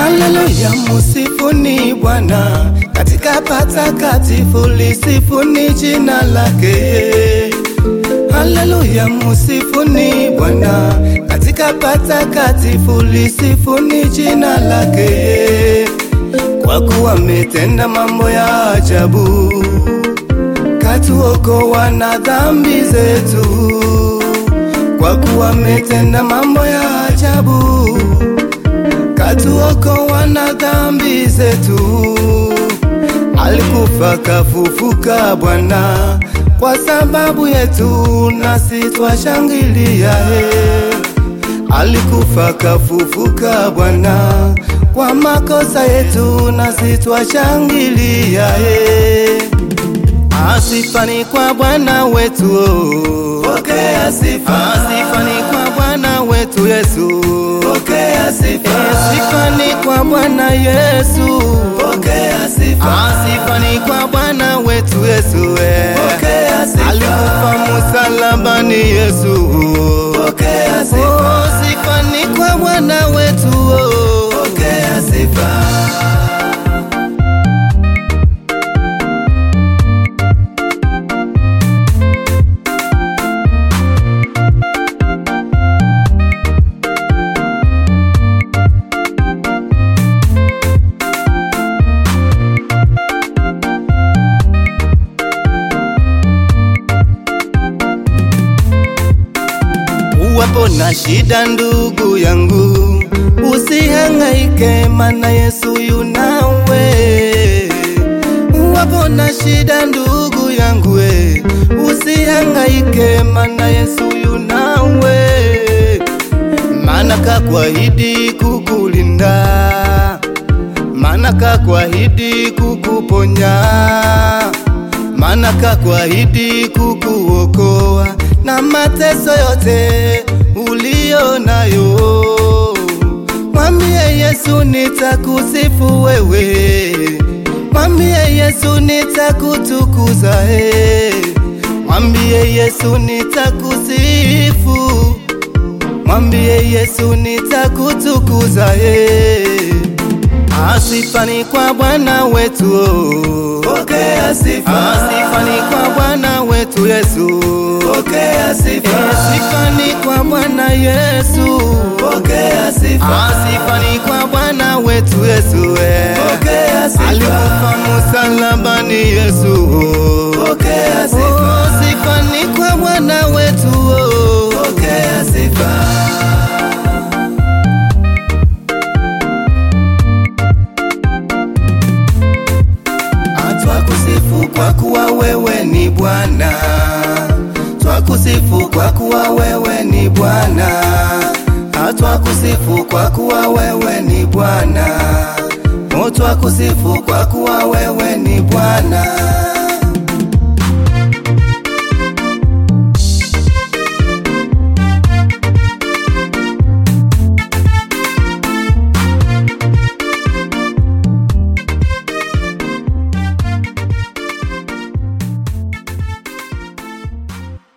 Haleluya, musifuni Bwana katika patakatifu, lisifuni jina lake. Haleluya, musifuni Bwana katika patakatifu, lisifuni jina lake, kwa kuwa ametenda mambo ya ajabu, katuokoa na dhambi zetu, kwa kuwa ametenda mambo ya ajabu katuokoa na dhambi zetu. Alikufa kafufuka Bwana kwa sababu yetu, nasi twashangilia he. Alikufa kafufuka Bwana kwa makosa yetu, nasi twashangilia he. Asifani kwa Bwana wetu, oh. Pokea sifa. Asifani kwa Bwana wetu Yesu, Pokea sifa. Asifani kwa Bwana Yesu, Pokea sifa. Asifani kwa Bwana wetu Yesu, eh. Pokea sifa. Alikufa msalabani Yesu, Pokea sifa. oh, sifani kwa Bwana wetu, oh. Pokea sifa. Uwapo na shida ndugu yangu, usihangaike, mana Yesu yunawe. Uwapo na shida ndugu yangu, we, usihangaike, mana Yesu yunawe. Mana kakwahidi kukulinda, mana kakwahidi kukuponya, mana kakwahidi kukuokoa na mateso yote uliyo nayo. Mwambie Yesu nitakusifu wewe, mwambie Yesu nitakutukuza he, mwambie Yesu nitakusifu, mwambie Yesu nitakutukuza he. Asifani kwa Bwana wetu, oh. Pokea sifa. Asifani kwa Bwana wetu Yesu, Pokea sifa. Asifani kwa Bwana Yesu, Pokea sifa. Asifani kwa Bwana wetu Yesu, eh. Pokea sifa. Alikufa msalabani Yesu, Pokea oh, sifa. sifani kwa Bwana wetu, oh. Pokea sifa. Twakusifu kwa kuwa wewe ni Bwana, twakusifu kwa kuwa wewe ni Bwana, twakusifu kwa kuwa wewe ni Bwana, oh, twakusifu kwa kuwa wewe ni Bwana.